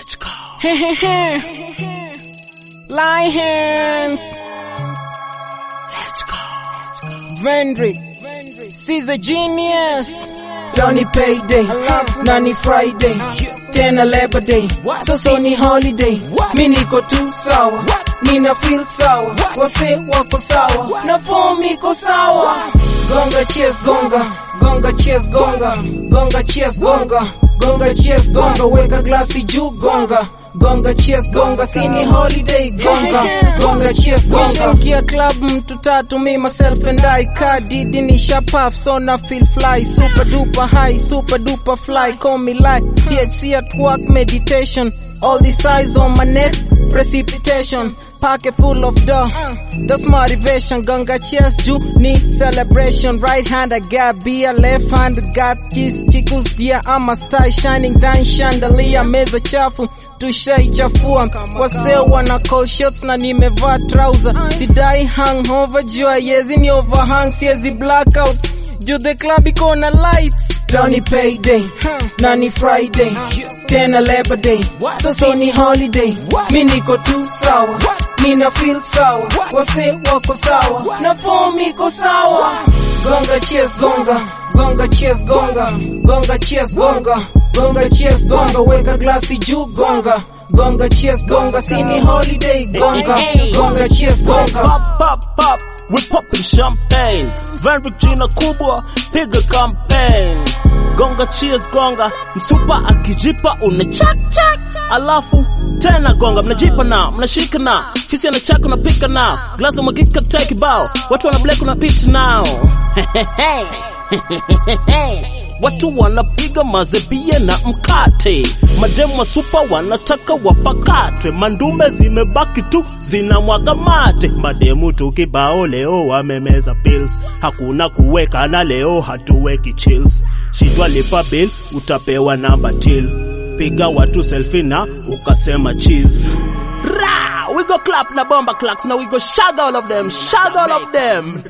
Let's go. Lie hands. Let's go. Vendrick. She's a genius. Leo ni payday na ni Friday tena Labor Day, sasa ni holiday. Mi niko tu sawa, nina feel sawa, wase wako sawa na form iko sawa. Gonga cheers gonga, gonga cheers gonga, gonga cheers gonga, gonga cheers gonga, weka glasi juu gonga gonga cheers gonga, sini holiday gonga, gonga cheers gonga. Nishaingia club mtu tatu, me myself and I kadidi nisha puff, so na feel fly, super duper high, super duper fly, call me like THC at work meditation. All these eyes on my neck, precipitation, pocket full of dough. That's motivation. Gonga cheers, juu ni celebration. Right hand I got beer, left hand got cheese. Chicos dear, I'm a star shining down chandelier. Meza chafu, tushaichafua. Wase wana call shots na nimevaa trouser. Sidai hangover, juu yezi ni overhang, siezi blackout. Juu the club iko na lights. Leo ni payday na ni Friday tena Labor Day, sasa ni holiday. Mi niko tu sawa, nina feel sawa, wase wako sawa na form iko sawa. Gonga cheers gonga, gonga cheers gonga, gonga cheers gonga, gonga cheers gonga, weka glasi juu gonga. Gonga cheers gonga, sini holiday gonga, gonga cheers gonga. Pop, pop, pop. We popping champagne. Very jina kubwa, piga campaign. Gonga cheers gonga, msupa akijipa una chak chak. Alafu tena gonga, mnajipa na, mnashika na. Fisi anachaka unapika na. Glasi mwagika take bao. Watu wana black unapita nao. Watu wanapiga mazebie na mkate, mademu wa supa wanataka wapakatwe, mandume zimebaki tu zinamwaga mate. Mademu tu kibao leo wamemeza pills, hakuna kuweka na leo hatuweki chills. Shindwa lipa bill, utapewa namba till, piga watu selfie na ukasema cheese. Ra! We go clap na bomba clacks, now we go shag all of them, shag all of them.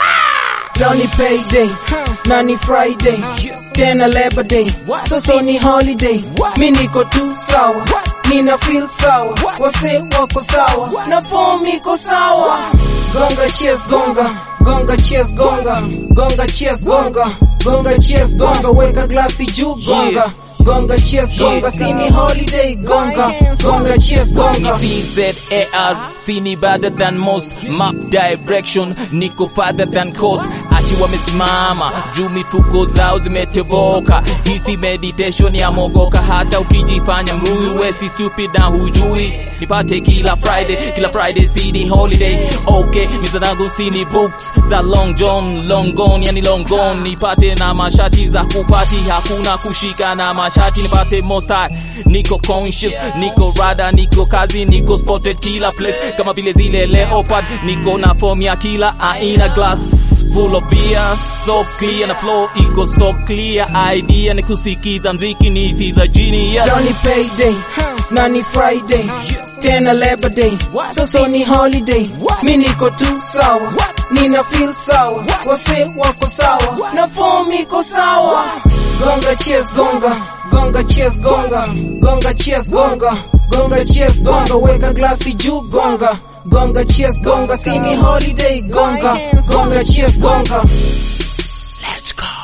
Leo ni payday na ni Friday tena Labor Day, sasa ni holiday. Mi niko tu sawa, nina feel sawa, wase wako sawa na form iko sawa. Gonga cheers gonga, gonga cheers gonga, gonga cheers gonga, gonga cheers gonga, weka glasi juu gonga. Gonga cheers gonga, sini holiday gonga, gonga cheers gonga. CZAR, sini better than most map direction, niko farther than coast. Ati wamesimama juu mifuko zao zimetoboka, hisi meditation ya mogoka. Hata ukijifanya mrui wesi stupid na hujui, nipate kila Friday, kila Friday sini holiday. Okay, ni zanangu sini books za long john, long gone, yani long gone. Nipate na mashati za kupati, hakuna kushika na mashati, nipate mosai. Niko conscious, niko rada, niko kazi, niko spotted kila place, kama vile zile leopard. Niko na form ya kila aina glass full of beer, so clear na flow iko so clear. Idea ni kusikiza mziki ni si za genius. Leo ni payday na ni Friday tena Labor Day, sasa ni holiday. Mi niko tu sawa, nina feel sawa, wase wako sawa na form iko sawa. Gonga cheers gonga, gonga cheers gonga, gonga cheers gonga, gonga cheers gonga, weka glasi juu gonga. Gonga cheers gonga, sini holiday gonga, gonga cheers gonga. Let's go.